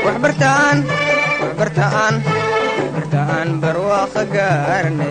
waxbartaan waxbartaan waxbartaan barwaaqo gaarne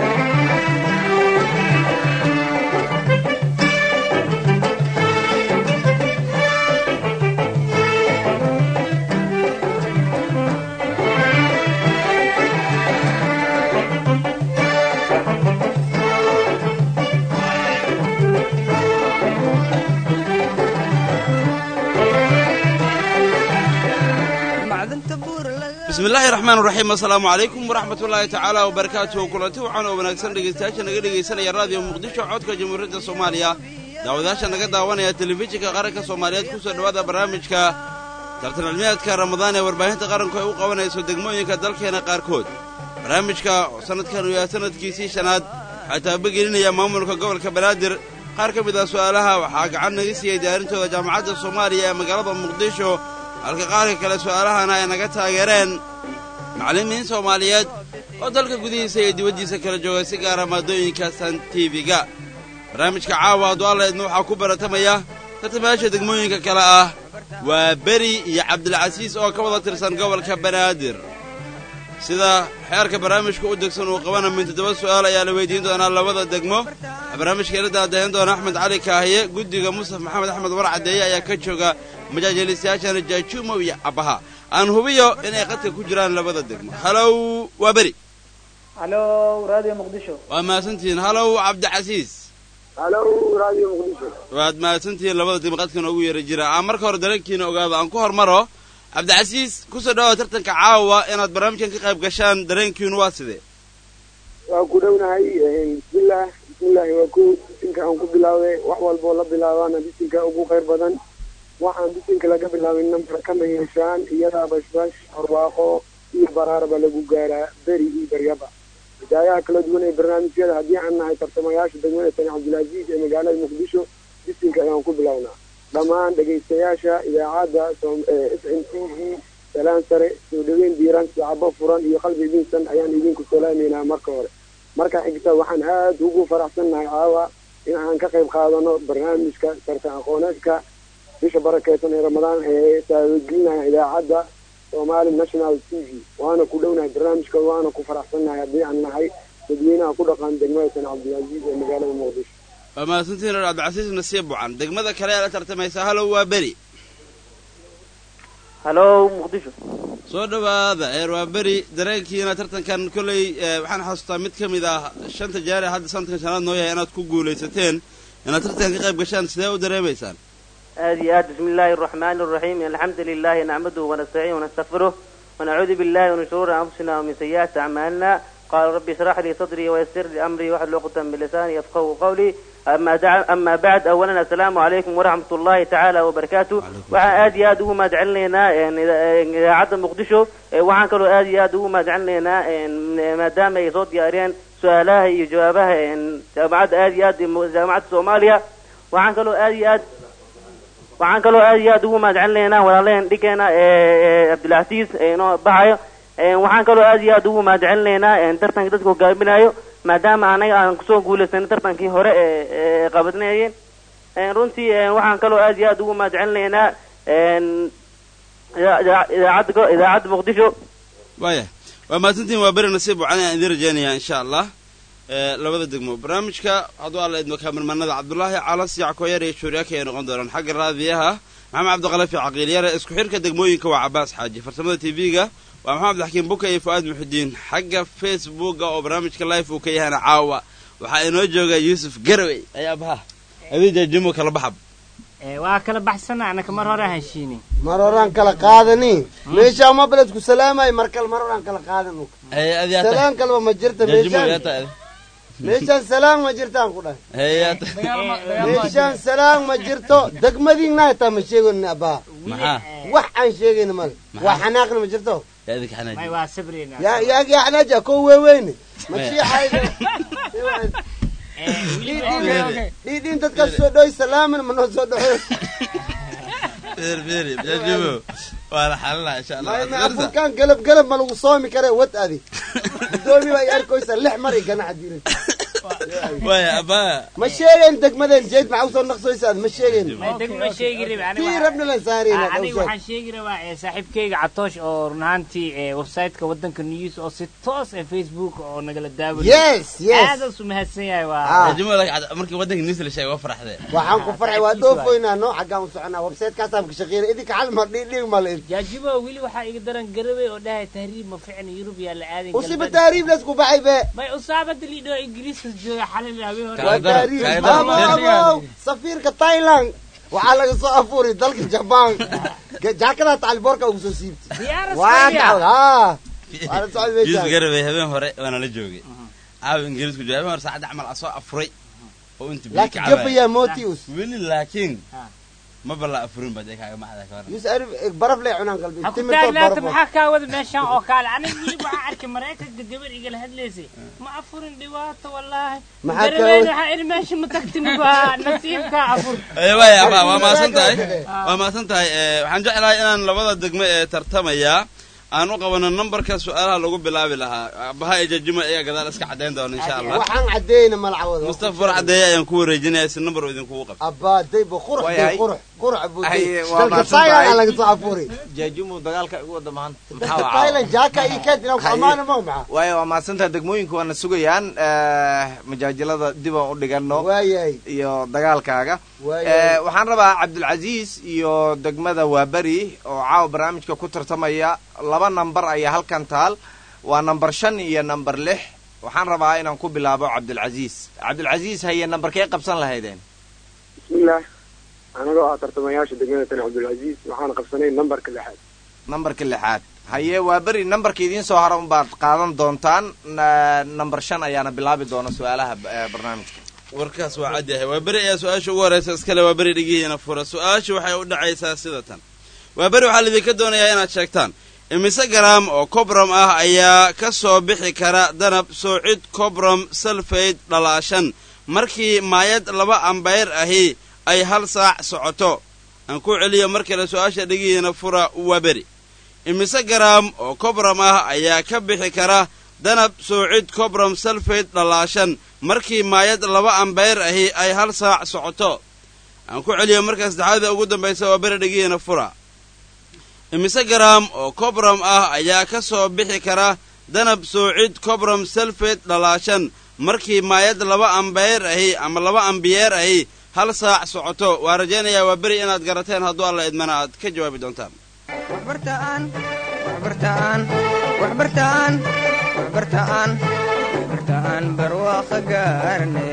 bismillaahi raxmaan raxiim assalaamu calaykum waraxmatullaahi tacaala wabarakaatuhu kulanti waxaan oo wanaagsan dhegaystayaasha naga dhegaysanaya raadiyo muqdisho codka jamhuuriyadda soomaaliya daawadayaasha naga daawanaya telefishinka qaranka soomaaliyeed ku soo dhowaada barnaamijka tartan cilmiyaadka ramadaan ee warbaahinta qaranku ay u qabanayso degmooyinka dalkeena qaarkood barnaamijka sannadkan uu yahay sannadkiisii shanaad waxaa taabagelinaya maamulka gobolka banaadir qaar ka mid ah su'aalaha waxaa gacan naga siiyey diyaarintooda jaamacadda soomaaliya ee magaalada muqdisho halka qaarka kale su'aalahana ay naga taageereen macallimiin soomaaliyeed oo dalka gudihiisa iyo dibaddiisa kala jooga si gaara maadooyinka san tiifiga barnaamijka caawa adwaalaydna waxaa ku baratamaya tartamayaasha degmooyinka kale ah waa beri iyo cabdilcasiis oo ka wada tirsan gobolka banaadir sida xeerka barnaamijka u degsan uu qabana min toddoba su'aal ayaa la weydiin doonaa labada degmo barnaamijka ila daadahin doona axmed cali kaahiye guddiga mustaf maxamed axmed warcadeeye ayaa ka jooga majaajilistayaashana jaajuumow iyo cabbaha aan hubiyo inay qadka ku jiraan labada degmo halow waa beri halow raadiyo muqdisho waa mahadsantihiin halow cabdicasiis halow raadiyo muqdisho waad mahadsantihiin labada degmo qadka noogu yeera jira aan marka hore dareenkiina ogaado aan ku hormaro cabdicasiis ku soo dhawaada tartanka caawa inaad barnaamijkan ka qayb gashaan dareenkiinu waa sidee waa ku dhownahay bismillaah bismillaahi waa ku bisinka aan ku bilaawday wax walboo la bilaabaana bisinka ugu khayr badan waxaan bisinka laga bilaabay nambar kama yeeshaan iyadaa bashbash horwaaqo iyo baraarba lagu gaaraa beri iyo baryaba hidaayaha kala duwan ee barnaamijyada haddii aan nahay tartamayaasha degmada sani cabdilcasiis ee magaalada muqdisho bisinka ayaan ku bilownaa dhammaan dhegaystayaasha idaacadda s n t v salaan sare soo dhaweyn diiran sacabo furan iyo qalbi idinsan ayaan idinku salaameynaa marka hore marka xigta waxaan aad ugu faraxsannahay caawa in aan ka qayb qaadano barnaamijka tartan aqooneedka bisha barakeysan ee ramadaan ee taabagelinaya idaacadda somali national t v waana ku dhownahay barnaamijka waana ku faraxsannahay haddii aan nahay dadweynaha ku dhaqan degmada san cabdilcasiis ee magaalada muqdisho waa mahadsantihiin reer cabdicasiis nasiib bucan degmada kale ee la tartamaysa halow waa beri halow muqdisho soo dhowaada eer waa beri dareenkiina tartankan kolley waxaan xasuustaa mid ka mid ah shanta jaari hadda sanadkan shanaad noo yahay inaad ku guulaysateen inaad tartankan ka qayb gashaan sidee u dareemaysaan aad iyo aad bismi illaahi araxmaani araxiim alxamdu lilahi nacmaduhu wanastaciin wanastaqfiruh wanacuudu billahi min shuruuri anfusina wamin sayi'aati acmaalina qala rabbi ishrax lii sadrii wayasir lii amrii waxlul uqdatan min lisaani yafqahu qawlii ama bacd awalan assalaamu calaykum waraxmat ullahi tacaala wabarakaatu waxaan aad iyo aad ugu mahad celinaynaa idaacadda muqdisho waxaan kaloo aad iyo aad ugu mahad celinaynaa maadaama ay soo diyaariyeen su-aalaha iyo jawaabaha jaamacadda aad iyo aad jaamacadda soomaaliya waxaan kaloo aad iyo aad waxaan kaloo aad iyo aad ugu mahad celinaynaa walaalaheen dhigeena cabdilcasiis inoo baxayo waxaan kaloo aad iyo aad ugu mahad celinaynaa tartanka dadka hogaaminayo maadaama anaga aan kusoo guulaysanay tartankii hore ee qabadnayeen runtii waxaan kaloo aad iyo aad ugu mahad celinaynaa idaacadda idaacadda muqdisho waaya waa mahadsantihin waa beri nasiib wacan aan idiin rajaynayaa insha allah labada degmo barnaamijka hadduu alla idmo kaamirmanada cabdulaahi calas yackoyar iyo shuuriyaaka ay noqon doonaan xagga raadiyaha maxamed cabdiqalafi caqiilyare isku xidhka degmooyinka waa cabaas xaaji farsamada t v-ga waa maxamed abdixakiim buka iyo fu'aad muxudiin xagga facebooka oo barnaamijka life uu ka yahana caawa waxaa inoo jooga yuusuf garawey ayaa baha adija jimo kala baxab waa kala baxsana anaka mar hore heshiini mar horaan kala qaadani meeshaa ma beledku salaamay mar kale mar horaan kala qaadan salaan kaleba ma jirta meeshaan meeshaan salaan ma jirtaan ku dhahay meeshaan salaan ma jirto degmadiina hataa ma sheegayni abaa maxaa wax aan sheegayna male waa xanaaqna ma jirto yaa idinka xanaaj may waa sabrina yaa yaa yaa xanaaja ko weeweyne ma shiixayda dhiidhiin dadkaas soo dhoy salaamin ma noo soo dhoxo beer beeri jajimo waa la xalinaa insha allah afurkaan galab galab ma lagu soomi kare wad adi gudoomi baa i arkaysa lix mar i ganaca diray waaya abaa ma sheegeen degmadeen jeed maxaa usoo naqsoysaad ma sheegeen may degma sheegi rabi tii rabna lan saarayna aniga waxaan sheegi rabaa ee, saaxiibkayga catoosh oo run ahaantii ee, website-ka waddanka news oo si toos ee facebook oo nagala daawanayo yes yes aadaas u mahadsan yahay Ah. waa juma markii waddanka news la sheegay waa faraxdee waxaan ku farxay waa dhoofoynaa no xaggaan u soconaa websitekaasaan ka shaqeynay idinka hal mar dhiidhiig mal jaajibo weli waxaa iga daran garabay oo dhahay tahriib ma ficna yurub yaa la aadin usiba taariib laysku baxay be may usaabada liidhoo ingiriiska jooga xalin habeen hore waa Kaadar, taariib kaadar. abo abo safiirka thailand waxaa laga soo afuuri dalka jaban jaakadaa tacalboorka ugu soo siibtay diyaara waa Soomaaliya. kacwad haa waa la socod yuusuf meeshaan garabay habeen hore waana la joogay caawa ingiriisku jooga habeen hore saacadda camal asoo afuray oo inta biyo ka laakiin gabayaa motius weli laakiin Ah. ma balla afurin ba dee kaaga maxda ka waran yus arif baraf lay cunaan qalbi ha ku timirtood taagnaata baraf maxaa kaa wada meeshaan oo kaale aniga weli waxaa arkay maraykanka gabar igala hadlaysay ma afurin dhibaato wallaahi Maxaa kaa garabeen wada- waxaa iri meesha ma tagtin waa nasiibkaa afur Eh, waaya abaa waa mahadsan tahay waa mahadsan tahay Eh, waxaan jeclahay inaan labada degmo ee tartamaya aan u qabano nambarka su-aalaha lagu bilaabi lahaa abaha iyo jajima ayaa gadaal iska caddayn doona insha allah waxaan caddeeyna malcawada mustafa far caddeeye ayaan ku wareejinaya si nambar uu idinkugu qabto abbaa daybo qurux Way day hay. qurux qurux buu Hay, day waa dalka mahadsan thailand tahay. aa laga soo afuuri jaajumu dagaalka igu wada maanta maxaa dalka waa thailand jaaka iyo keed inaan ku Hay. ammaana ma maxa waayo waa mahadsantaha degmooyinku waana sugayaan eh, majaajilada dib aan u dhigano waayahay iyo dagaalkaaga Eh, waayahay waxaan rabaa cabdulcasiis iyo degmada waaberi oo caawa barnaamijka ku tartamaya laba nambar ayaa halkan taal waa nambar shan iyo nambar lix waxaan rabaa inaan ku bilaabo cabdulcasiis cabdulcasiis haye nambarkee qabsan lahaydeen bismillaah anagoo ah tartamayaasha degmada tani cabdulcasiis waxaan qabsanay nambarka lixaad nambarka lixaad haye waaberi nambarka idiin soo hara unbaad qaadan doontaan na- nambar shan ayaana bilaabi doona su-aalaha eh, barnaamijka warkaas waa cad yahay waa beri ayaa su-aasha ugu horeysa iskale waa beri dhigihiina fura su-aasha waxay u dhacaysaa sida tan waa beri waxaa laidinka doonayaa inaad sheegtaan imise garaam oo cobram ah ayaa ka soo bixi kara danab soocid cobram salfayd dhalaashan markii maayad laba ambayr ahi ay hal saac socoto aan ku celiyo mar kale su-aasha dhigihiina fura waa beri imise garaam oo cobram ah ayaa ka bixi kara danab soocid cobram salfayd dhalaashan markii maayad laba ambayr ahi ay hal saac socoto aan ku celiyo markaa saddexaada ugu dambaysa waa beri dhigihiina fura imise garaam oo cobram ah ayaa ka soo bixi kara danab soocid cobram salfayd dhalaashan markii maayad laba ambayr ahi ama laba ambiyeer ahi hal saac socoto waa rajaynayaa waa beri inaad garateen hadduu alla idmana aad ka jawaabi doontaan waxbartaan waxbartaan waxbartaan waxbartaan waxbartaan barwaaqo gaarne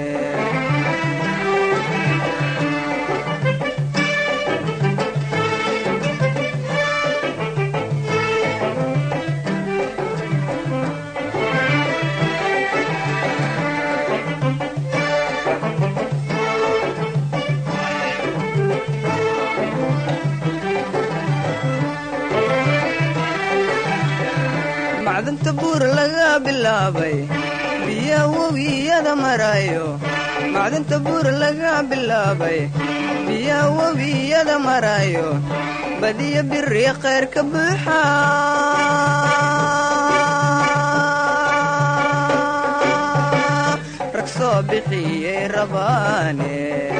macdanta buur laga bilaabay biya webiyada marayo macdanta buur laga bilaabay biya webiyada marayo badiya biri khayr ka buuxa rag soo bixiyey rabaane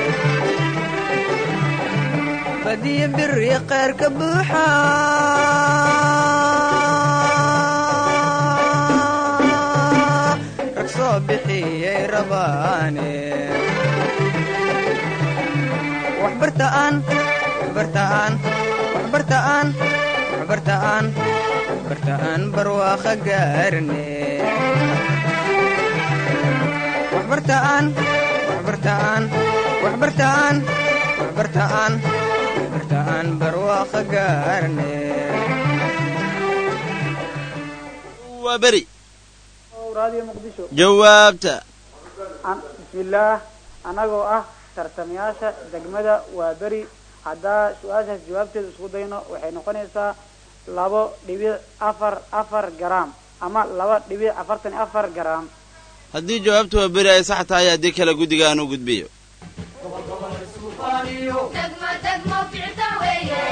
badiya biri khayr ka buuxa rag soo bixiyey rabaane waxbartaan waxbartaan waxbartaan waxbartaan waxbartaan barwaaqo gaarne waxbartaan waxbartaan waxbartaan waxbartaan waxbartaan barwaaqo gaarne waa beri raadiyo muqdisho jawaabta An- bismillaah anagoo ah tartamayaasha degmada waa beri haddaa su-aashaas jawaabteeda isku dayno waxay noqonaysaa labo dhibic afar afar garaam ama laba dhibic afartan iyo afar garaam haddii jawaabtu waa beri ay sax tahay haddii kale guddiga aan u gudbiyo دقمة دقمة في عتاوية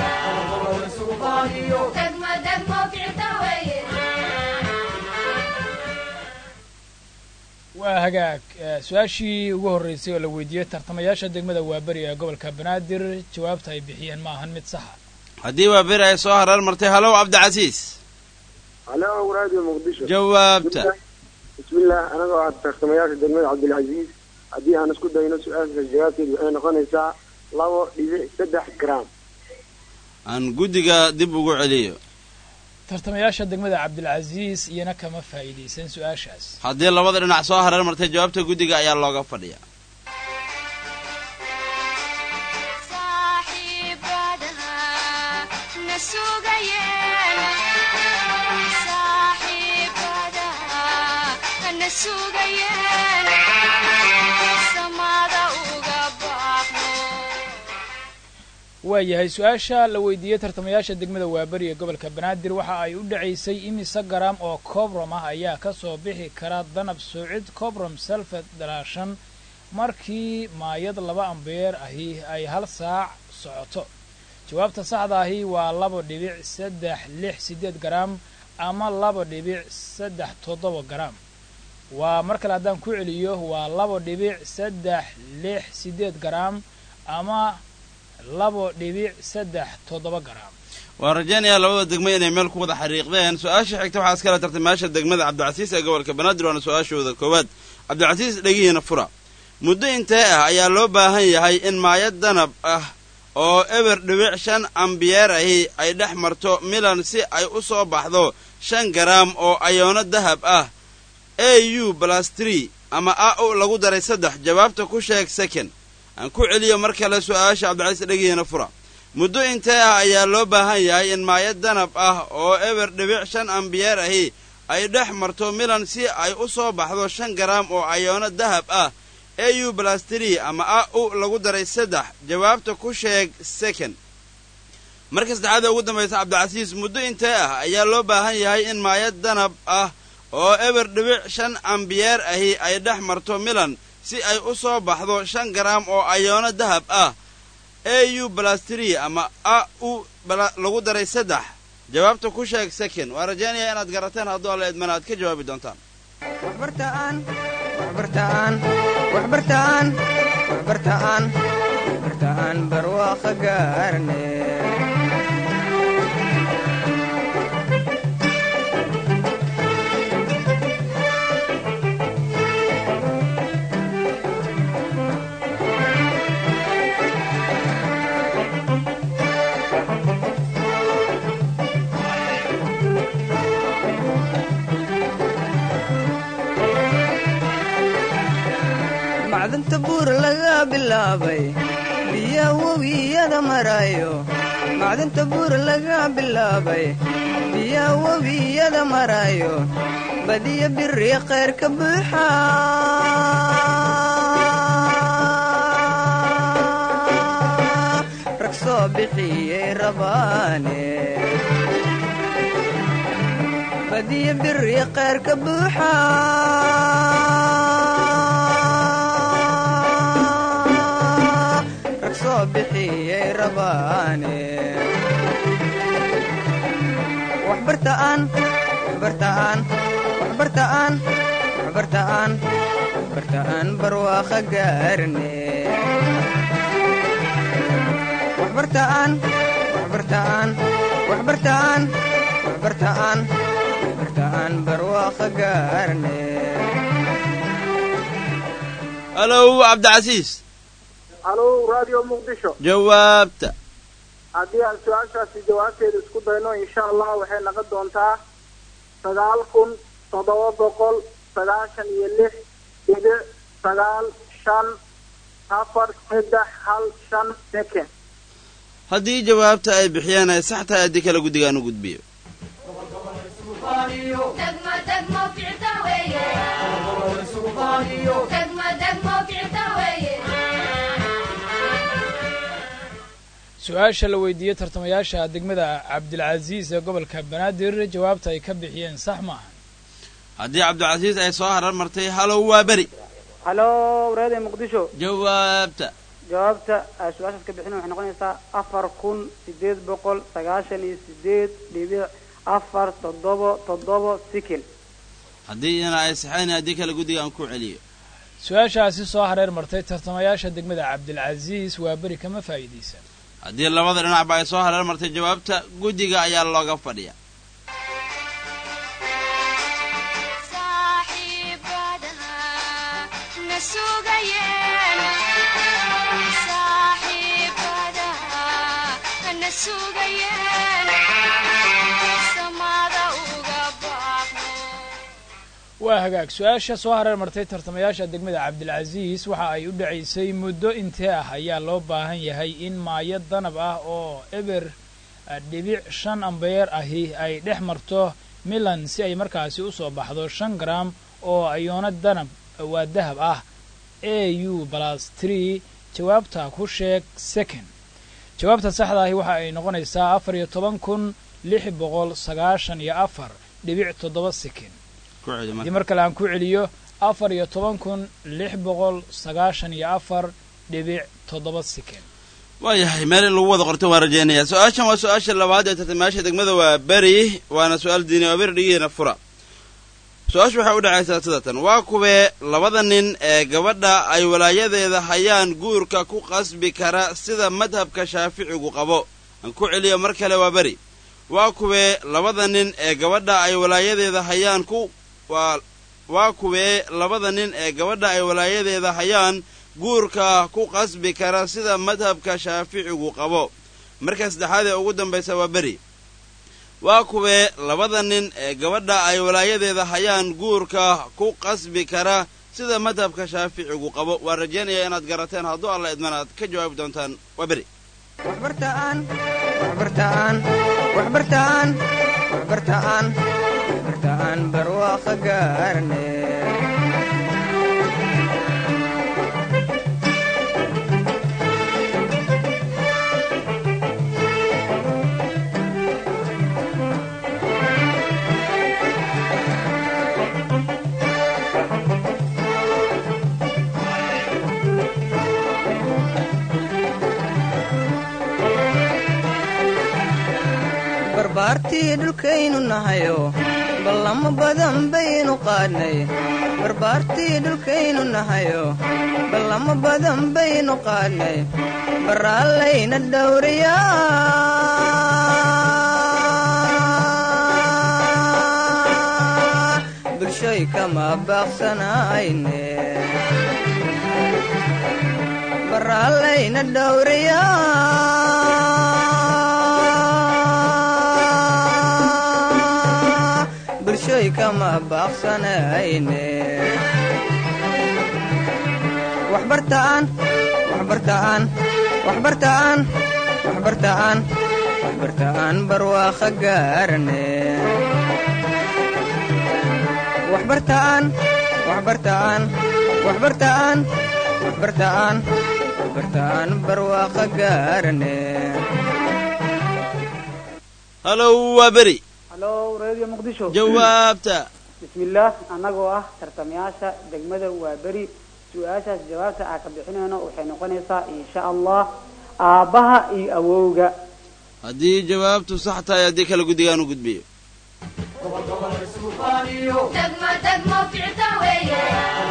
دقمة دقمة في عتاوية waa hagaag eh, su-aashii ugu horreysay oo la weydiiyey tartamayaasha degmada waaberi ee gobolka banaadir jawaabta ay bixiyeen ma ahan mid saxa haddii waa beri ay soo hareer martay halow cabdicasiis halo radio muqdisho jawaabta bismillah anagoo ah tartamayaasha degmada cabdilcaziiz haddii aan isku dayno su-aalka jawaabteedu waxay noqonaysaa labo dhibic saddex gram aan guddiga dib ugu celiyo tartamayaasha degmada cabdilcasiis iyana kama faa'iidaysan su-aashaas haddii labada dhinac soo hareer martay jawaabta guddiga ayaa looga fadhiyaa waayahay su-aasha la weydiiyey tartamayaasha degmada waaberi ee gobolka banaadir waxa ay u dhacaysay imise garam oo cobrom ah ayaa ka soo bixi kara danab soocid cobrom selfed dalaashan markii maayad laba ambeer ahi ay hal saac socoto jawaabta saxda ahi waa laba dhibic saddex lix siddeed garam ama laba dhibic saddex toddoba garam waa mar kale haddaan ku celiyo waa laba dhibic saddex lix siddeed garam ama labo dhibic saddex toddoba garam waan rajaynayaa labada degmo inay meel ku wada xariiqdeen su-aasha xigta waxaa iskala tartamayaasha degmada cabdicasiis ee gobolka banaadir waana su-aashooda koowaad cabdicasiis dhegihiina fura muddo intee ah ayaa loo baahan yahay in maayad danab ah oo eber dhibic shan ambiyeer ahi ay dhex marto milan si ay u soo baxdo shan garaam oo ayoono dahab ah a u balastri ama a u lagu daray saddex jawaabta ku sheeg second aan ku celiyo mar kale su-aasha cabdicasiis dhegihiina fura muddo intee ah ayaa loo baahan yahay in maayad danab ah oo eber dhibic shan ambiyeer ahi ay dhex marto milan si ay u soo baxdo shan garaam oo ayoono dahab ah a u balastri ama a u lagu daray saddex jawaabta ku sheeg second marka saddexaad ee ugu dambaysa cabdicasiis muddo intee ah ayaa loo baahan yahay in maayad danab ah oo eber dhibic shan ambiyeer ahi ay dhex marto milan si ay u soo baxdo shan garaam oo ayoono dahab ah a u balastri ama a u lagu daray saddex jawaabta ku sheeg second waa rajaynayaa inaad garateen hadduu alla idmana aad ka jawaabi doontaan waxbartaan waxbartaan waxbartaan waxbartaan waxbartaan barwaaqo gaarne macdanta buur laga bilaabay biya webiyada marayo macdanta buur laga bilaabay biya webiyada marayo badiya biri khayr ka buuxa rag soo bixiyey rabaane badiya biri khayr ka buuxa rag soo bixiyey rabaane waxbartaan waxbartaan waxbartaan waxbartaan waxbartaan barwaaqo gaarne waxbartaan waxbartaan waxbartaan waxbartaan waxbartaan barwaaqo gaarne halow cabdicasiis halo radio muqdisho jawaabta haddii aan su-aashaasi jawaabteeda isku dayno insha allah waxay noqon doontaa sagaal kun toddoba boqol sagaashan iyo lix dhibic sagaal shan afar saddex hal shan second haddii jawaabta ay bixiyeen ay sax tahay haddii kale guddigaan u gudbiyo degmo degmo ficta weeye degmo degmo ficta weeye su-aasha la weydiiyey tartamayaasha degmada cabdilcasiis ee gobolka banaadir jawaabta ay ka bixiyeen sax maaha haddii cabdicasiis ay soo harar martay halow waa beri halo radio muqdisho jawaabta jawaabta ay su-aashaas ka bixin waxay noqonaysaa afar kun sideed boqol sagaashan iyo sideed dhibic afar toddobo toddobo sikin haddii ina ay saxayn haddii kale guddiga aan ku celiyo su-aashaasi soo hareer martay tartamayaasha degmada cabdilcasiis waa beri kama faa'iidaysan haddii labada dhinacba ay soo hareer martay jawaabta guddiga ayaa looga fadhiya waa hagaag su-aasha soo hareer martay tartamayaasha degmada cabdilcasiis waxa ay u dhacaysay muddo intee ah ayaa loo baahan yahay in maayo danab ah oo eber dhibic shan ambeer ahi ay dhex marto milan si ay markaasi u soo baxdo shan gram oo ayoona danab waa dahab ah a u balas tree jawaabta ku sheeg second jawaabta saxda ahi waxa ay noqonaysaa afar iyo toban kun lix boqol sagaashan iyo afar dhibic toddoba second haddii mar kale aan ku celiyo afar iyo toban kun lix boqol sagaashan iyo afar dhibic toddoba second waayahay meel in lagu wada qorto waan rajaynayaa su-aashan waa su-aasha labaad ee tartamayaasha degmada waa beri waana su-aal diini oo beri dhigihiina fura su-aashu waxay u dhacaysaa sidatan waa kuwee labada nin ee gabadha ay walaayadeeda hayaan guurka ku qasbi kara sida madhabka shaaficigu qabo aan ku celiyo mar kale waa beri waa kuwee labada nin ee gabadha ay walaayadeeda hayaan ku waa waa kuwee labada nin ee gabadha ay walaayadeeda hayaan guurka ku qasbi kara sida madhabka shaaficigu qabo marka saddexaad ee ugu dambaysa waa beri waa kuwee labada nin ee gabadha ay walaayadeeda hayaan guurka ku qasbi kara sida madhabka shaaficigu qabo waan rajaynayaa inaad garateen hadduu alla idman aad ka jawaabi doontaan waa beri waxbartaan waxbartaan waxbartaan waxbartaan waxbartaan barwaaqo gaarne barbaartii dhulkaynu nahayo ballamo badan baynu qaadnay barbaartii dhulkaynu nahayo ballamo badan baynu qaadnay baraallayna dhowriyaa bulshoy kama baaqsanayne baraallayna dhowriyaa bulshoy kama baaqsanayne waxbartaan waxbartaan waxbartaan waxbartaan waxbartaan barwaaqo gaarne waxbartaan waxbartaan waxbartaan waxbartaan waxbartaan barwaaqo gaarne halow waa beri halo radio muqdisho jawaabta bismillaah annagoo ah tartamayaasha degmada waa beri su-aashaas jawaabta aan ka bixinayno waxay noqonaysaa insha allah aabbaha iyo awowga haddii jawaabtu sax tahay haddii kale guddigaan u gudbiyo degmo degmo ficta weeye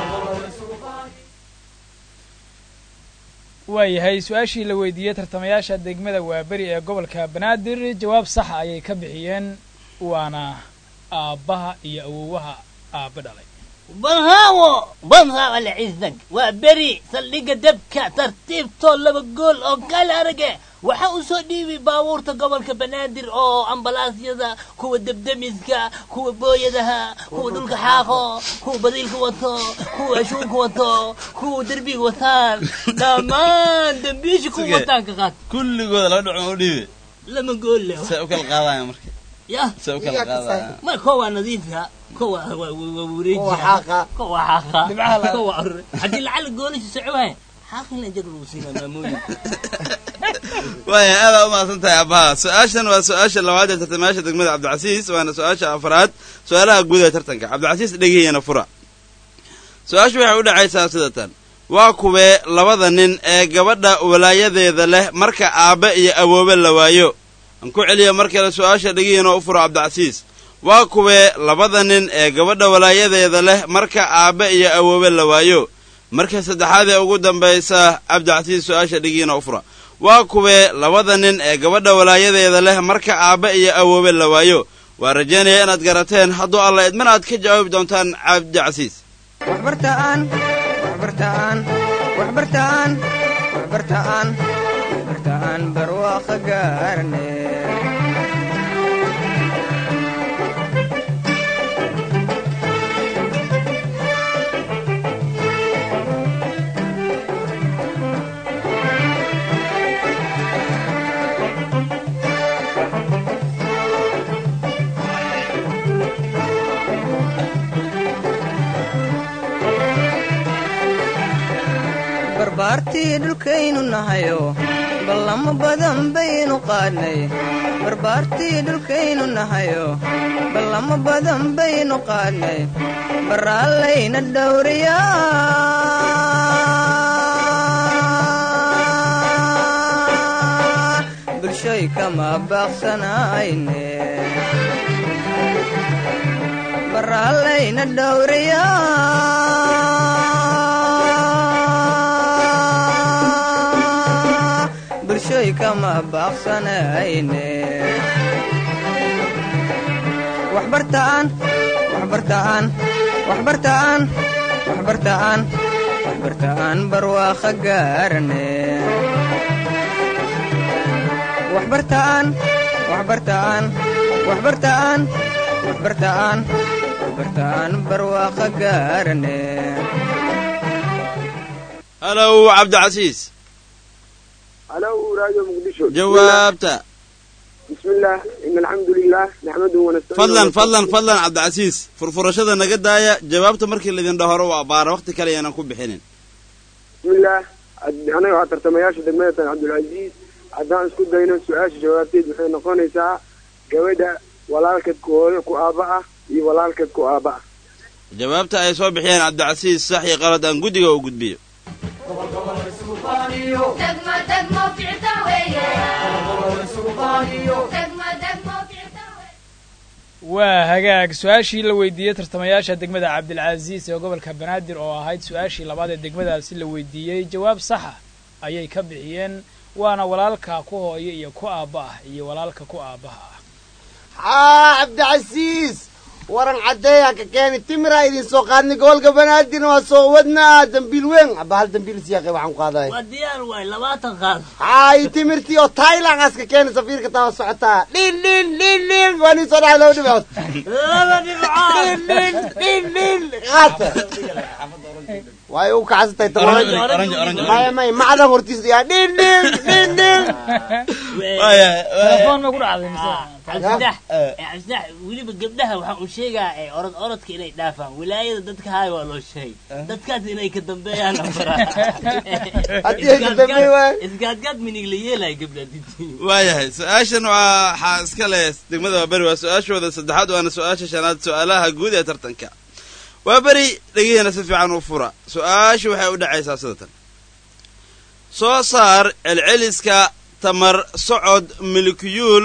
waayahay su-aashii la weydiiyey tartamayaasha degmada waaberi ee gobolka banaadir jawaab saxa ayay ka bixiyeen waana aabbaha iyo awowaha aabba dhalay banhaawo banhaawo lacizag waa beri saldhigga dabka tartiibtoo laba gool oo kala arage waxaa u soo dhiibi baabuurta gobolka banaadir oo ambalaasyada kuwa debdemiska kuwa booyadaha kuwa dhulka xaaqo kuwa badiilka wato kuwa ashuunka wato kuwa derbiga wataan dhammaan dembiisha kuwa wataan ka qaad kulligooda laba dhacon u dhiibe lama gool leh see u kala qaadaya marka ya see u kala qaadaya ma ko waa nadiifka ko waa waa waa wareejiya Kuwa xaaqa. ko waa xaaqa Dhibcaha la- ko waa arre haddii lacala goolasha socowaaya xaaqina jag lagu siina maamooyin waaya aadaa u mahadsan tahay abbaha su-aashan waa su-aasha labaad ee tartamayaasha degmada cabdicasiis waana su-aasha afraad su-aalaha guud ee tartanka cabdicasiis dhegihiyana fura su-aashu waxay u dhacaysaa sidatan waa kuwee labada nin ee gabadha walaayadeeda leh marka aabbe iyo awoobe la waayo aan ku celiya mar kale su-aasha dhegihiina u furo cabdicasiis waa kuwee labada nin ee gabadha walaayadeeda leh marka aabbe iyo awoobe la waayo marka saddexaad ee ugu dambaysa cabdicasiis su-aasha dhigiina u fura waa kuwee labada nin ee gabadha walaayadeeda leh marka aabbe iyo awoobe la waayo waa rajaynaya inaad garateen hadduu alla idmana aad ka jawaabi doontaan cabdicasiis waxbartaan waxbartaan waxbartaan waxbartaan waxbartaan barwaaqo gaarne barbaartii dhulkaynu nahayo ballamo badan baynu qaadnay barbaartii dhulkaynu nahayo ballamo badan baynu qaadnay baraallayna dhowriyaa bulshoy kama baaqsanayne baraallayna dhowriyaa bulshoy kama baaqsanayne waxbartaan waxbartaan waxbartaan waxbartaan waxbartaan barwaaqo gaarne waxbartaan waxbartaan waxbartaan waxbartaan waxbartaan barwaaqo gaarne halow cabdicasiis halo raadio muqdisho jawaabta بسم الله إن الحمد لله نحمده ونستعينه fadlan ونستغفره. fadlan fadlan cabdicasiis furfurashada naga daaya jawaabta markii laydin dhahoro waa baara waqti kale yaanan ku bixinin بسم الله aniga waxaa tartamayaasha degmada tan cabdulcasiis haddaan isku dayno su-aasha jawaabteed waxay noqonaysaa gabadha walaalkeed ku hooyo ku aabba ah iyo walaalkeed ku aabba ah jawaabta ay soo bixiyeen cabdicasiis sax iyo qalad aan guddiga u gudbiyo degmo degmo ficta weeye degmo degmo ficta waa hagaag su-aashii la weydiiyey tartamayaasha degmada cabdilcasiis ee gobolka banaadir oo ahayd su-aashii labaad ee degmadaasi la weydiiyey jawaab saxa ayay ka bixiyeen waana walaalka ku hooyo iyo ku aabba ah iyo walaalka ku aabbaha ah haa cabdicasiis waran caddeeya ka keeni timiraa idin soo qaadnay gobolka banaadirna waa soo wadnaa dambiil weyn aba hal dambiil siyaaqay waxaan ku qaaday waa diyaar waay labaatan qaad haay timirtii oo thailand aas ka keeni safiirka taa socotaa dhin dhin dhin dhin waa nin soo dhaca laba dhibcood laba dhibcood dhin dhin dhin dhin qaata way u kacsatay Orange, orange, orange. maya maya macdan hortiisa yaa dhin dhin dhin dhin telefoon ma ku dhacday mise cabdidax cabdidax weliba gabdhaha waxaan u sheegaa ee orod orodka inay dhaafaan wilaayada dadka haay waa loo sheegay dadkaas inay ka dambeeyaan Haddii ay ka dambeey waay. isgaadgaad minig la yeelaya gabdha waayahay su-aashan waxaa iska leh degmada waaberi waa su-aashooda saddexaad waana su-aasha shanaad su-aalaha guud ee tartanka waa beri dhegihiina si fiican u fura su-aashu waxay u dhacaysaa sida tan soo saar celceliska tamar socod milikiyuul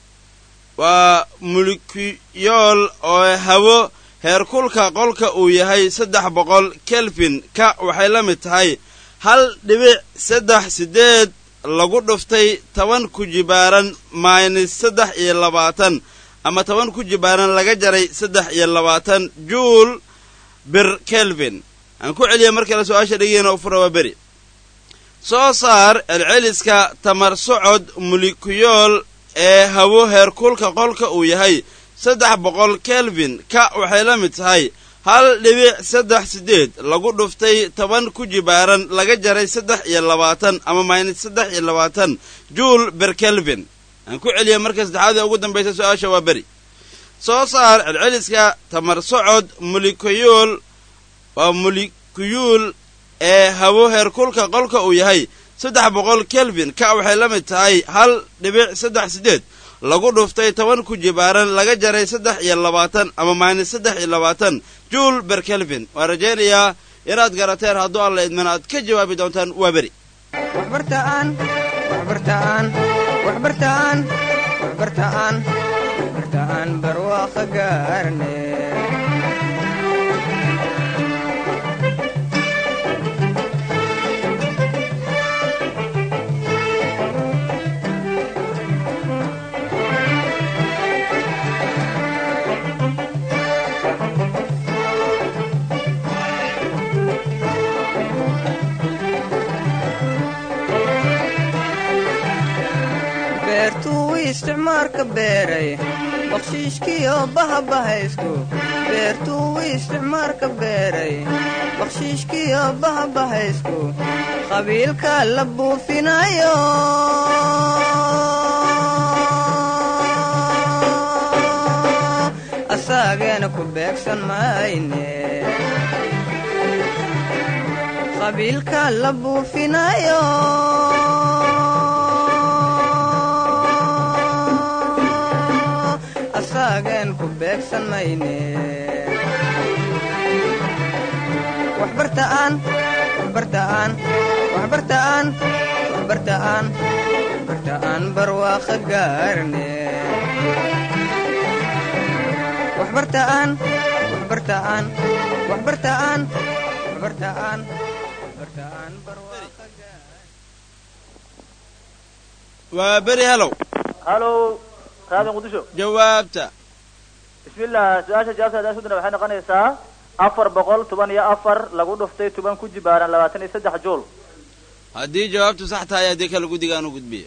waa mulkiyool oo hawo heerkulka qolka uu yahay saddex boqol kelvin ka waxay la mid tahay hal dhibic saddex siddeed lagu dhuftay toban ku jibaaran minus saddex iyo labaatan ama toban ku jibaaran laga jaray saddex iyo labaatan juul bir kelvin aan ku celiya mar kale su-aasha dhegeena u fura waa beri soo saar celceliska tamar socod mulkiyool ee hawo heerkulka qolka uu yahay saddex boqol kelvin ka waxay la mid tahay hal dhibic saddex siddeed lagu dhuftay toban ku jibaaran laga jaray saddex iyo labaatan ama minus saddex iyo labaatan juul ber kelvin aan ku celiya marka saddexaad ee ugu dambaysa su-aasha waa beri soo saar celceliska tamar socod mulikoyool waa mulikiyuul ee hawo heerkulka qolka uu yahay saddex boqol kelvin ka waxay la mid tahay hal dhibic saddex siddeed lagu dhuftay toban ku jibaaran laga jaray saddex iyo labaatan ama minus saddex iyo labaatan juul ber kelvin waan rajaynayaa inaad garateen hadduu alla idmana aad ka jawaabi doontaan waa beri waxbartaan waxbartaan waxbartaan waxbartaan waxbarta aan barwaaqa gaarne beertuu isticmaarka beeray bakshiishkiyo bahabahaystu beertuu isticmaarka beeray bakshiishkiyo bahabahaysku qabiilka la buufinayo asaageena ku beegsan mayne qabiilka la buufinayo asaagen ku beegsan mayne waxbartaan waxbartaan waxbartaan waxbartaan waxbartaan barwaaqa gaarne waxbartaan waxbartaan waxbartaan waxbartaan waxbartaan barwaaqa waa beri helow halo raadi muqdisho jawaabta bismillah su-aasha jawaabta hadaa sudana waxay noqonaysaa afar boqol toban iyo afar lagu dhuftay toban ku jibaaran labaatan iyo saddex jool haddii jawaabtu sax tahay haddii kale guddiga aan u gudbiyo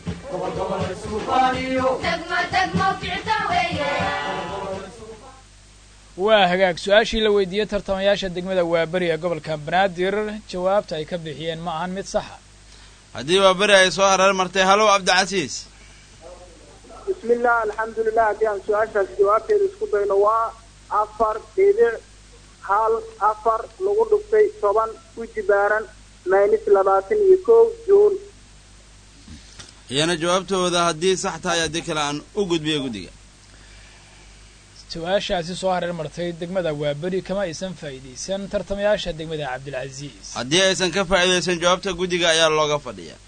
waa hagaag su-aashii la weydiiyey tartamayaasha degmada waaberi ee gobolka banaadir jawaabta ay ka bixiyeen ma ahan mid saxa haddii waa beri ay soo hareer martay halow cabdicasiis bismillah alxamdulilah haddii aan su-aashaas jawaabteeda isku dayno waa afar dhibic hal afar lagu dhuftay toban ku jibaaran maynis labaatan iyo kow juun iyana jawaabtooda haddii sax tahay haddii kale aan u gudbiyo guddiga su-aashaasi soo hareer martay degmada waaberi kama aysan faa'iidaysan tartamayaasha degmada cabdilcasiis haddii aysan ka faa'iidaysan jawaabta guddiga ayaa looga fadhiyaa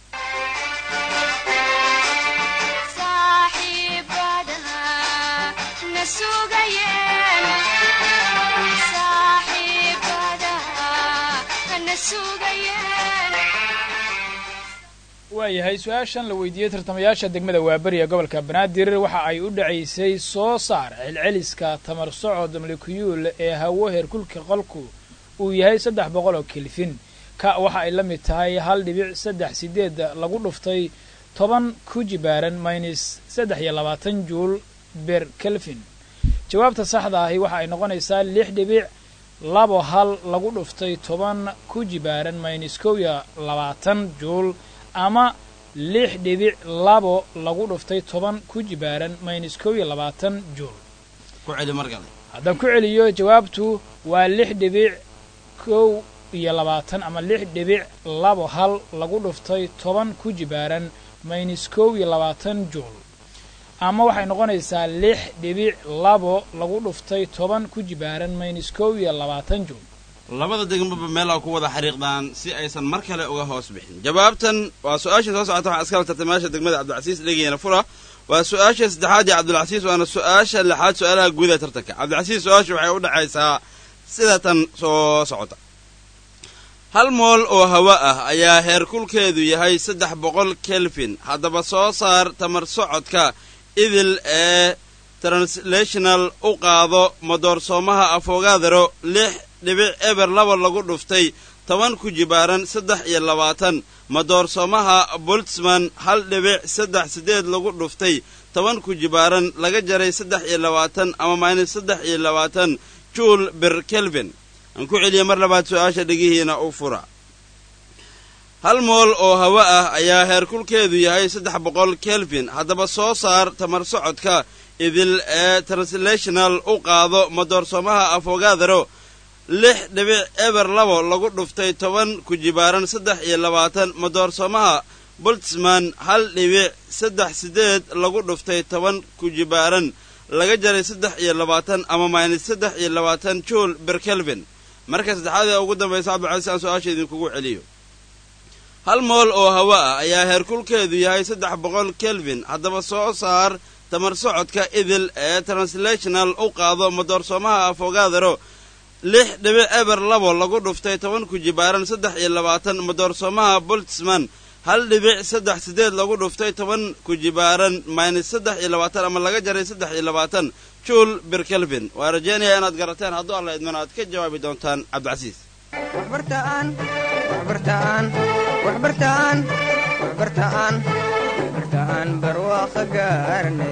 waayahay su-aashan la weydiiyey tartamayaasha degmada waaberi ee gobolka banaadir waxa ay u dhacaysay soo saar celceliska tamar socod molekuyuul ee hawo heerkulka qolku uu yahay saddex boqol oo kelfin ka waxa ay la mid tahay hal dhibic saddex sideed lagu dhuftay toban ku jibaaran minus saddex iyo labaatan juul ber kelvin jawaabta saxda ahi waxa ay noqonaysaa lix dhibic labo hal lagu dhuftay toban ku jibaaran minus kow iyo labaatan juul ama lix dhibic labo lagu dhuftay toban ku jibaaran minus kow iyo labaatan juul ku celi mar kale haddaan ku celiyo jawaabtu waa lix dhibic kow iyo labaatan ama lix dhibic labo hal lagu dhuftay toban ku jibaaran minus kow iyo labaatan juul ama waxay noqonaysaa lix dhibic labo lagu dhuftay toban ku jibaaran minus kow iyo labaatan juul labada degmaba meelaa ku wada xariiqdaan si aysan mar kale uga hoos bixin jawaabtan waa su-aasha soo socota waxaa iskala tartamayaasha degmada cabdilcasiis dhegeyana fura waa su-aasha saddexaad ee cabdilcasiis waana su-aasha lixaad su-aalaha guud ee tartanka cabdilcasiis su-aasha waxay u dhexaysaa sida tan soo socota hal mool oo hawo ah ayaa heerkulkeedu yahay saddex boqol kelvin haddaba soo saar tamar socodka idil ee translational u qaado madoorsoomaha afogaadaro lix dhibic eber laba lagu dhuftay toban ku jibaaran saddex iyo labaatan madoorsoomaha boltzman hal dhibic saddex siddeed lagu dhuftay toban ku jibaaran laga jaray saddex iyo labaatan ama minus saddex iyo labaatan juul ber kelvin aan ku celiya mar labaad su-aasha dhegihiina u fura hal mool oo hawo ah ayaa heerkulkeedu yahay saddex boqol kelvin haddaba soo saar tamar socodka idil ee translational u qaado madoorsoomaha afogaadaro lix dhibic eber labo lagu dhuftay toban ku jibaaran saddex iyo labaatan madoorsoomaha boltzman hal dhibic saddex siddeed lagu dhuftay toban ku jibaaran laga jaray saddex iyo labaatan ama minus saddex iyo labaatan juul ber kelvin marka saddexaad ee ugu dambaysa cabdilcasiis aan su-aasha idinkugu celiyo hal mool oo hawo ah ayaa heerkulkeedu yahay saddex boqol kelvin haddaba soo saar tamar socodka idil ee translational u qaado madoorsoomaha afogaadaro lix dhibic eber labo lagu dhuftay toban kujibaaran saddex iyo labaatan madoorsoomaha boltzman hal dhibic saddex sideed lagu dhuftay toban kujibaaran minus saddex iyo labaatan ama laga jaray saddex iyo labaatan juul birkelvin waa rajaynayaa inaad garateen hadduu alla idmana aad ka jawaabi doontaan cabdicasiis waxbartaan waxbartaan waxbartaan waxbartaan waxbartaan barwaaqo gaarne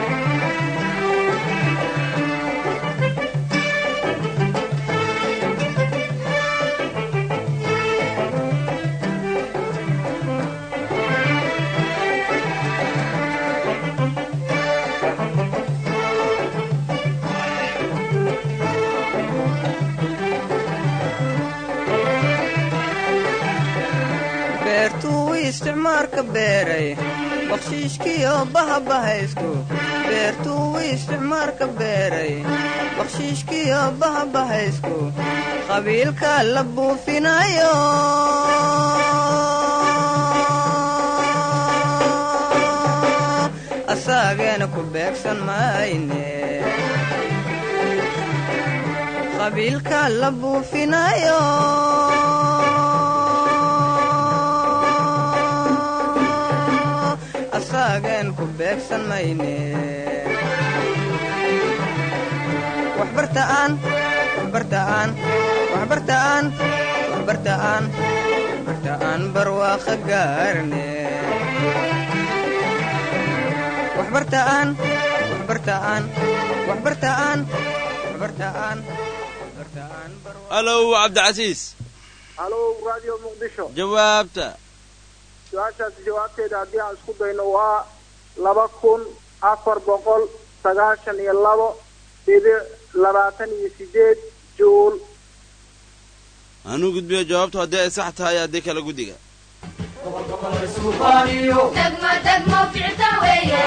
beertuu isticmaarka beeray bakshiishkiyo bahabahaystu beertuu isticmaarka beeray bakshiishkiyo bahabahaysku qabiilka la buufinayo asaageena ku beegsan mayne qabiilka la buufinayo asaagen ku beegsan mayne waxbartaan waxbartaan waxbartaan waxbartaan waxbartaan barwaaqo gaarne waxbartaan waxbartaan waxbartaan waxbartaan waxbartaan halow cabdicasiis halow radio muqdisho jawaabta su-aashaasi jawaabteeda haddii aan isku dayno waa laba kun afar boqol sagaashan iyo labo dhibic labaatan iyo sideed juul anuu gudbiyo jawaabtu haddii ay sax tahay haddii kale guddiga degmo degmo ficta weeye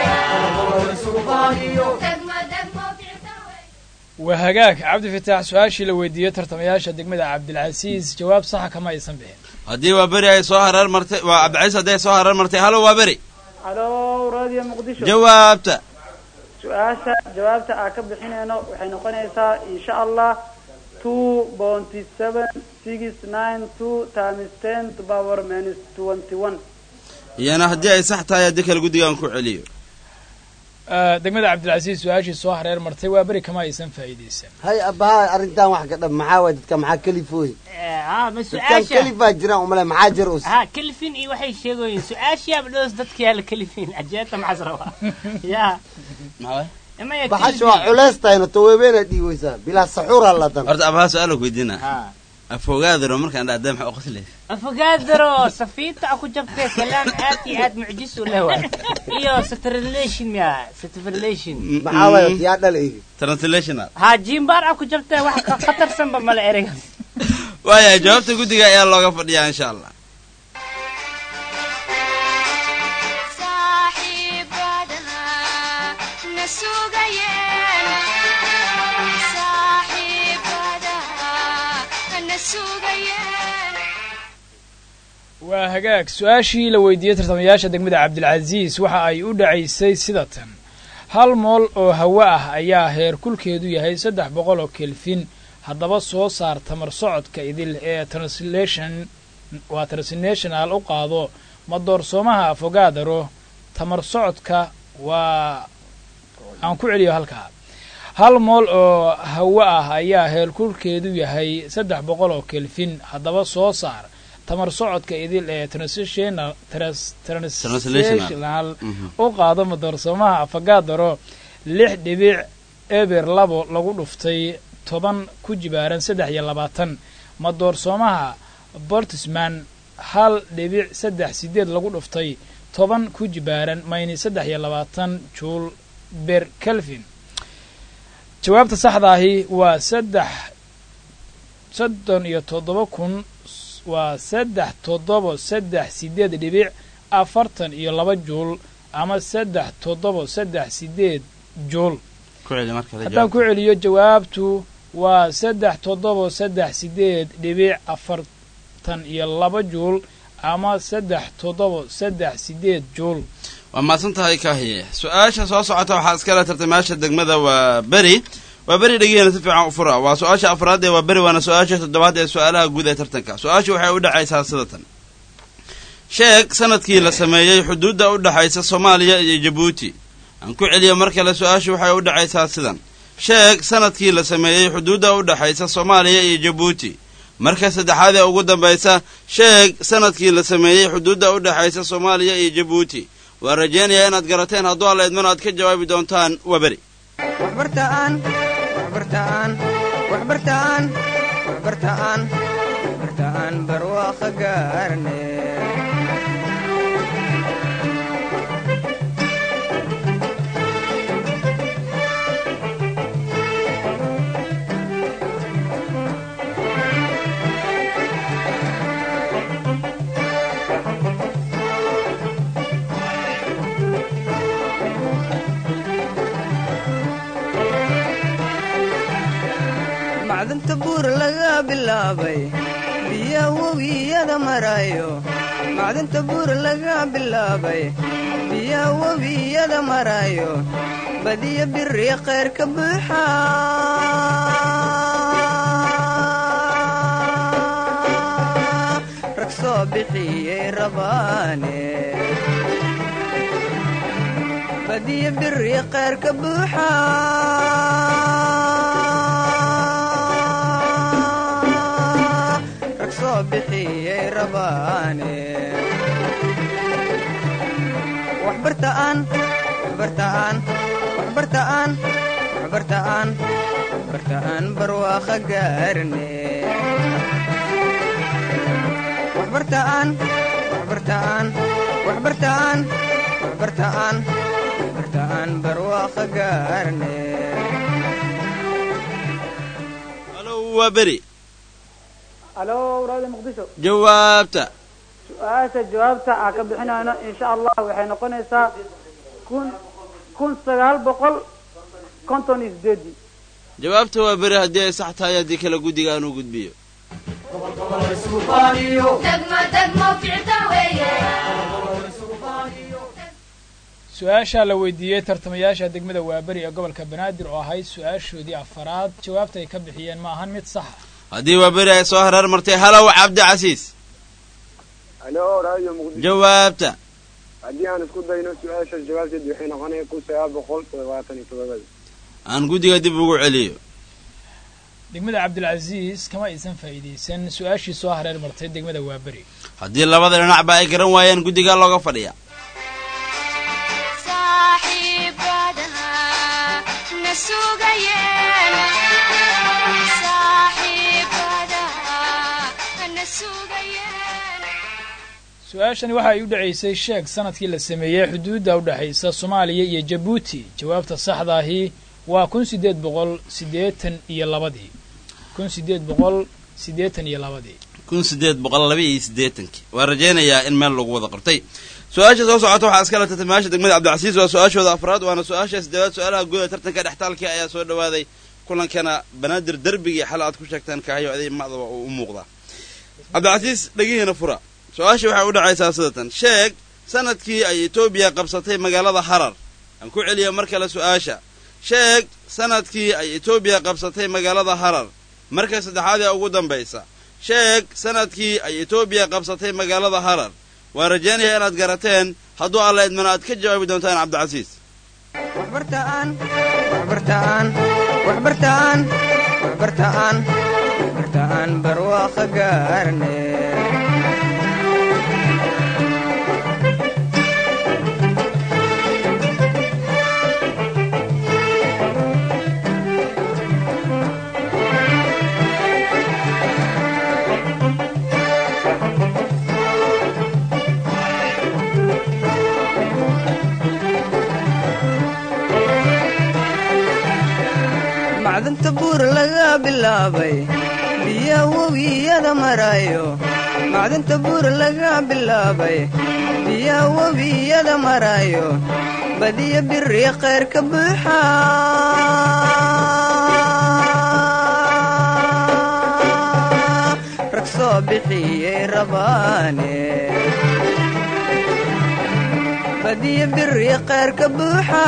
degmo degmo ficta waa hagaag cabdi fataax su-aashii la weydiiyey tartamayaasha degmada cabdilcasiis jawaab saxa kama aysan bixin haddii waa beri ay soo hareer martay waa cabdicasiis haddii ay soo hareer martay halo waa beri halo radio muqdisho jawaabta su-aasha jawaabta aan ka bixinayno waxay noqonaysaa insha allah two bounty seven six nine two times ten to power minus twenty one iyana haddii ay sax tahay haddii kale guddiga aan ku celiyo degmada cabdilcasiis su-aashii soo hareer martay waa beri kama aysan faa'iidaysan hay abaha arrintan wax ka dhab maxaa waay dadka maxaa kelifooy ها ما dadkan سؤاشا kelif baa jiraan umale maxaa jir us ها كلفين اي waxay sheegoyin su'aasha badhoos dadka yaa la kalifin ajeeta maxasrawa ya ima ya baxash waa culays tahayna taweebeena dhiiweysaa bilaa saxuura ladan horta abaha su-aal ku weydiina ها afogaadiro markaan dhahdaa maxaa u qoslaysa afagaadaro safiita aku jabtay kalaan aad iyo aad mucjis u leh waay iyo satrelation miya satrelation maxaa waay yaa dhalay translational ها jimbaar aku jabtay wax ka khatarsanba male ereygaas waayahay jawaabta guddiga ayaa looga fadhiyaa insha allah waa hagaag su-aashii la weydiiyey tartamayaasha degmada cabdilcasiis waxa ay u dhacaysay sida tan hal mool oo hawo ah ayaa heer kulkeedu yahay saddex boqol oo kelfin haddaba soo saar tamar socodka idil ee translation waa translational u qaado madoorsoomaha afogaadaro tamar socodka waa aan ku celiyo halkaa hal mool oo hawo ah ayaa heerkulkeedu yahay saddex boqol oo kelfin haddaba soo saar tamar socodka idil ee translational trans- translational u qaado madoorsoomaha afagaadaro lix dhibic eber labo lagu dhuftay toban ku jibaaran saddex iyo labaatan madoorsoomaha bortisman hal dhibic saddex sideed lagu dhuftay toban ku jibaaran mayni saddex iyo labaatan juul ber kelvin jawaabta saxda ahi waa saddex soddon iyo toddoba kun waa saddex toddobo saddex sideed dhibic afartan iyo laba juul ama saddex toddobo saddex sideed juul ku celi mar kale haddaan ku celiyo jawaabtu waa saddex toddobo saddex sideed dhibic afartan iyo laba juul ama saddex toddobo saddex sideed juul waa mahadsan tahay kaahiye su-aasha soo socota waxaa iskala tartamayaasha degmada waa beri waa beri dhegeena si fiican u fura waa su-aasha afraad ee waa beri waana su-aasha toddobaad ee su-aalaha guud ee tartanka su-aashu waxay u dhacaysaa sidatan sheeg sanadkii la sameeyey xuduudda u dhexaysa soomaaliya iyo jabuuti aan ku celiyo mar kale su-aashu waxay u dhacaysaa sidan sheeg sanadkii la sameeyey xuduudda u dhexaysa soomaaliya iyo jabuuti marka saddexaad ee ugu dambaysa sheeg sanadkii la sameeyey xuduudda u dhexaysa soomaaliya iyo jabuuti waan rajaynayaa inaad garateen hadduu alla idmana aad ka jawaabi doontaan waa beri waxbartaan waxbartaan waxbartaan waxbartaan waxbartaan barwaaqo gaarne macdanta buur laga bilaabay biya webiyada marayo macdanta buur laga bilaabay biya webiyada marayo badiya biri khayr ka buuxa rag soo bixiyey rabaane badiya biri khayr ka buuxa rag soo bixiyey rabaane waxbartaan waxbartaan waxbartaan waxbartaan waxbartaan barwaaqo gaarne waxbartaan waxbartaan waxbartaan waxbartaan waxbartaan barwaaqo gaarne alo waa beri alo raadi muqdisho jawaabta su-aasha jawaabta aan ka bixinayno insha allah waxay noqonaysaa kun kun sagaal boqol konton iyo sideedii jawaabta waa beri haddii ay sax tahay haddii kale guddiga aan u gudbiyo degmo degmo ficta weeye su-aasha la weydiiyey tartamayaasha degmada waaberi ee gobolka banaadir oo ahayd su-aashoodii afaraad jawaabta ay ka bixiyeen ma ahan mid saxa haddii waa beri ay soo hareer martay halow cabdicasiis alo radio muqdisho jawaabta haddii aan isku dayno su-aashaas jawaabteed waxay noqonaya kun sagaal boqol toddobaatan iyo toddobada aan guddiga dib ugu celiyo degmada cabdilcasiis kama aysan faa'iidaysan su-aashii soo hareer martay degmada waaberi haddii labada dhinacba ay garan waayaan guddigaa looga fadhiya su-aashani waxa ay u dhacaysay sheeg sanadkii la sameeyey xuduudda u dhexaysa soomaaliya iyo jabuuti jawaabta saxdaahi waa kun sideed boqol siddeetan iyo labadii kun sideed boqol siddeetan iyo labadii kun sideed boqol laba iyo siddeetankii waan rajaynayaa in meel lagu wada qortay su-aasha soo socota waxaa iskala tartamayaasha degmada cabdicasiis waa su-aashooda afraad waana su-aasha siddeedaad su-aalaha guuda tartanka dhextaalkii ayaa soo dhawaaday kulankana banaadir derbigii xal aad ku sheegteen kahayo aday macdaba uu u muuqdaa cabdicasiis dhegihiina fura su-aasha waxay u dhacaysaa sidatan sheeg sanadkii ay etoobiya qabsatay magaalada harar aan ku celiya mar kale su-aasha sheeg sanadkii ay etoobiya qabsatay magaalada harar marka saddexaad ee ugu dambaysa sheeg sanadkii ay etoobiya qabsatay magaalada harar waan rajaynayaa inaad garateen hadduu alla idmana aad ka jawaabi doontaan cabdicasiis waxbartaan waxbartaan waxbartaan waxbartaan waxbartaan barwaaqo gaarne macdanta buur laga bilaabay biya webiyada marayo macdanta buur laga bilaabay biya webiyada marayo badiya biri khayr ka buuxa rag soo bixiyey rabaane badiyo biri kheyr ka buuxa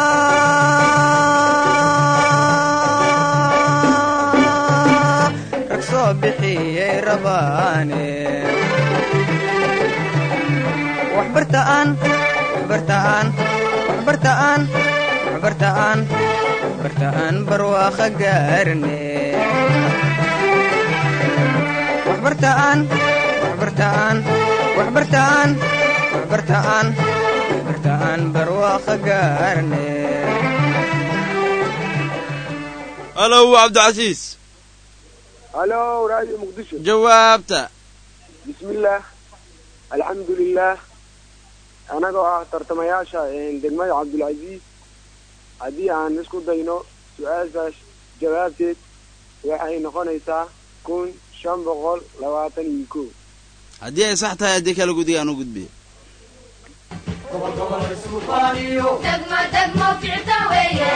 rag soo bixiyey rabaane waxbartaan waxbartaan waxbartaan waxbartaan waxbartaan barwaaqa gaarne waxbartaan waxbartaan waxbartaan waxbartaan waxbartaan barwaaqa gaarne alow cabdicasiis halo radio muqdisho jawaabta bismillaah alxamdulilah anagoo ah tartamayaasha degmada cabdulcaziiz haddii aan isku dayno su-aashaas jawaabteed waxay noqonaysaa kun shan boqol labaatan iyo ko haddii ay sax tahay haddii kala gudiga aan u gudbiyo degmo degmo ficta weeye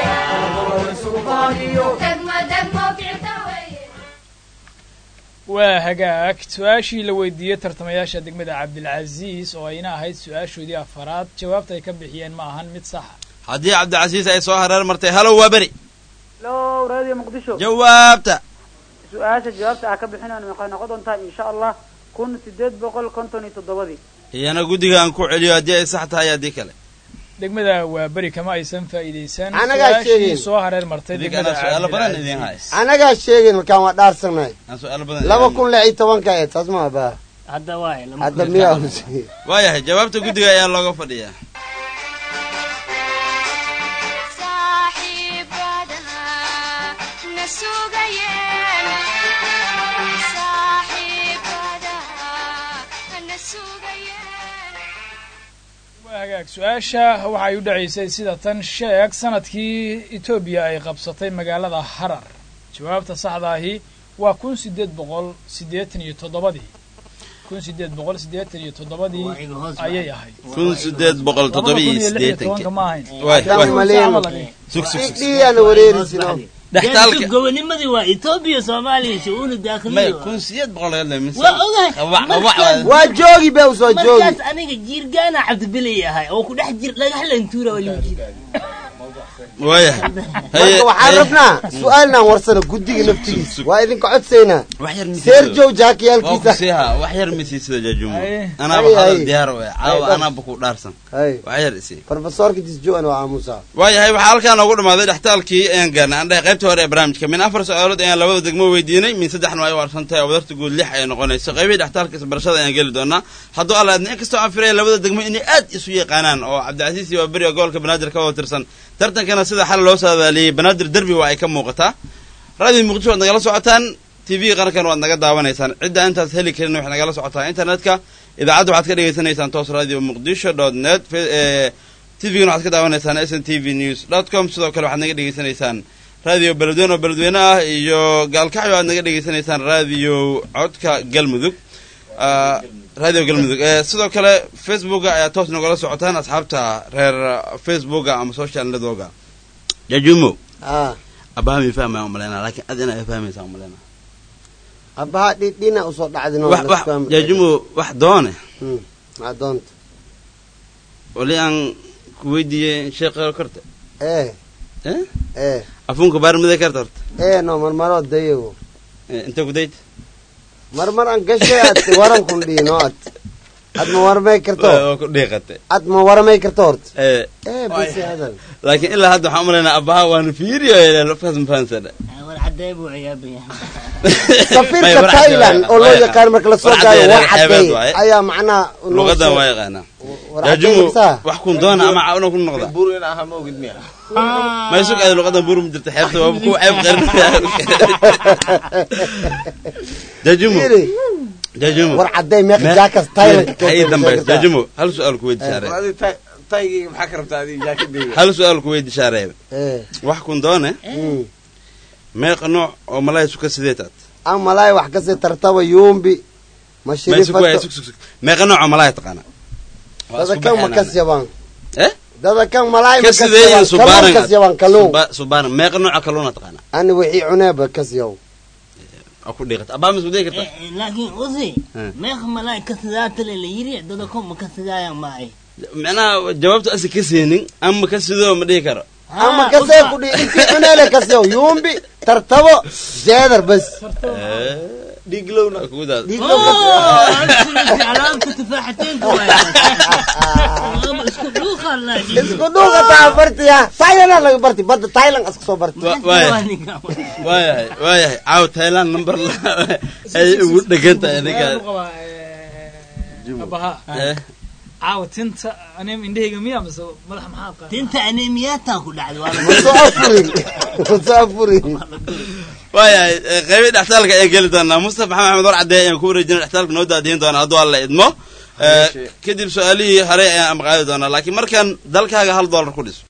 degmo degmo ficta weeye waa hagaag su-aashii la weydiiyey tartamayaasha degmada cabdilcasiis oo ayna ahayd su-aashoodii afaraad jawaabta ay ka bixiyeen ma ahan mid saxa haddii cabdicasiis ay soo hareer martay halow waa beri hello radio muqdisho jawaabta su-aasha jawaabta ah ka bixinayno waxay noqon doontaa insha allah kun sideed boqol konton iyo toddobadii iyana guddiga aan ku celiyo haddii ay sax tahay haddii kale degmada waa beri kama aysan faa'iidaysan Anagaa su-aashii sheegin. soo hareer martay Idinkana degmada su'aalo badan Cabdilcasiis. idin hays anagaa sheegin markaan waa dhaarsanay aan su'aalo badan laba idin- kun lix iyo tobanka ee taas ma abaa hadda waay lama hadda kula miyaa saaco. husay waayahay jawaabta guddiga ayaa looga fadhiyaa waa hagaag su-aasha waxay u dhacaysay sida tan sheeg sanadkii etoobiya ay qabsatay magaalada harar jawaabta saxda ahi waa kun sideed boqol siddeetan iyo toddobadii kun sideed boqol siddeetan iyo toddobadii ayay ahayd kun sideed boqol toddoba iyo Labada kun iyo lix iyo siddeetankii tobanka ma ahayn Waay, Haddaan waay. maleyn. Sug, sug, sug. dhiigaana wareerisino dhextaalka gobonimadii waa etoobiya soomaaliya shu'uunu may daakhiliya kun sideed boqol laga leemin waa ogahay Qabac, qabac, Markaas- waa joogi be usoo joogi markaas aniga jiirgaana cabdibilay ahay oo ku dhex jir dhagaxlantuura waa limu jira waayahay marka waxaan rabnaa su-aalnaan warsano guddiga naftigiisa waa idinka codsaynaa wax yar misiisada. seerjow waa ku jaakiyaalkiisa siiha wax yar misiisada jaajumo Haye. anaaba Haye, hadal haye. diyaar we caawa Haye, anaaba ku dhaarsan hay wax yar isii profesorka disjoan waa aamusaa waayahay waxaa halkaa noogu dhamaaday dhextaalkii ayaan gaarnay aan dhahay qaybtii hore ee barnaamijka min afar su-aalood ayaan labada degmo weydiinay min saddexna ay warsan tahay oo wadarta guud lix ay noqonayso qaybihii dhextaalka isbarashada ayaan geli doonaa hadduu alla adna inkastoo aan filaya labada degmo inay aad isu yaqaanaan oo cabdicasiis iyo waaberi oo gobolka banaadir ka wada tirsan tartankana sida xal loo saadaaliyey banaadir derbi waa ay ka muuqataa raadiyo muqdisho waad nagala socotaan tv qarankan waad naga daawanaysaan cidda intaas heli karin waxay nagala socotaa internetka idaacadda waxaad ka dhegaysanaysaan toos radio muqdisho dot net tvgana waxaad ka daawanaysaan s n t v news dot com sidoo kale waxaad naga dhegaysanaysaan radio beledweyne oo beledweyne ah iyo gaalkacyo aad naga dhegaysanaysaan radio codka galmudug Ah, radio galmudug Eh, sidoo kale facebooka ayaa toos nagala socotaan asxaabta reer facebooka ama social networka jajumo ah abahami fahmaya umaleyna laakiin ad ina fahmaysaa umaleyna abaha dhidhina usoo dhacdin oo wax wax jajumo wax doone maa doonta wali aan ku weydiiyey sheekh korte ee eh ee afunka baarmide karta horta ee no marmaroo dayago Eh, intee ku dayta marmar aan gashay ad waran kun dhiino ad ad ma warmay karto waa ku dhiiqate ad ma waramay karto horta Eh, ee basi hadal laakiin ilaa hadda waxaan umaleynaa abaha waana fiiriyo lafkaas mafahansadha war cadee buu ciyaabaya safirka thailand oo loo yaqaan marka lasoo gaayo war cadeey waaye. ayaa macnaha noo luqadan soo- waa yaqaanaa war jaajumo cadeey wax kun doona ama caawna ku noqda bur in aha ma ogid miya may sug aad luqadan buur ma jirta xeebta waa ku ceeb qarinaya jaajumo Fiiri, jaajumo war cadeey meeqa jaakas thailand hay dambays jaajumo hal su-aal ku weydi shaaree adi taygayga maxaa ka rabtaa adi jaakadayga hal su-aal ku weydi shaaree ee wax kun doone mm. meeqa nooc oo malay suka sideetaad aan malaay wax kasii tartaba yuumbi may sug waay mashirifato sug sug sug meeqa nooc oo malay taqaana Waa dada isku kan ma baxeenaan. kas yabaan eh dada kan malaay ma ka kas sideeyin yabaan kaluun subaaran kas yabaan kaluun Suba- subaaran meeqa nooca kaluuna taqaana ani wixii cuneeba kas yaw waa ku dhiiqata abaa ma isku dayi karta laakiin usi Eh. meeqa malaay ka sidaatale la yiri dada ko ma ka sidaaya maaye micnaha jawaabtu asi ka seenin ama ka sidoo ma dhihi karo ama kasee ku dhihi intii cuneele kasew yuumbi tartabo jeedar bas dhiiglowna kudaas علامة تفاحتين اسكو دوخة isku dhuuqa taa bartiya thailand laga barti badda thailand iska soo barti waayahay waayahay waayahay caaw thailand number ay ugu dhegan tahay ninkaan abaha caawa tinta aneem indhahayga miya mise madaxa maxaa qaa tinta aneemiyaataa ku dhacday masoo afurin masoo afurin waayahay qaybi dhextaalka ayaan geli doonaa mustafa maxamed axmed war caddeey ayaan ku wareejina dhextaalka noo daadiyin doonaa hadduu alla idmo kadib su-aalihii horey ayaan amaqaadi doonaa laakiin markan dalkaaga hal dollar ku dhiso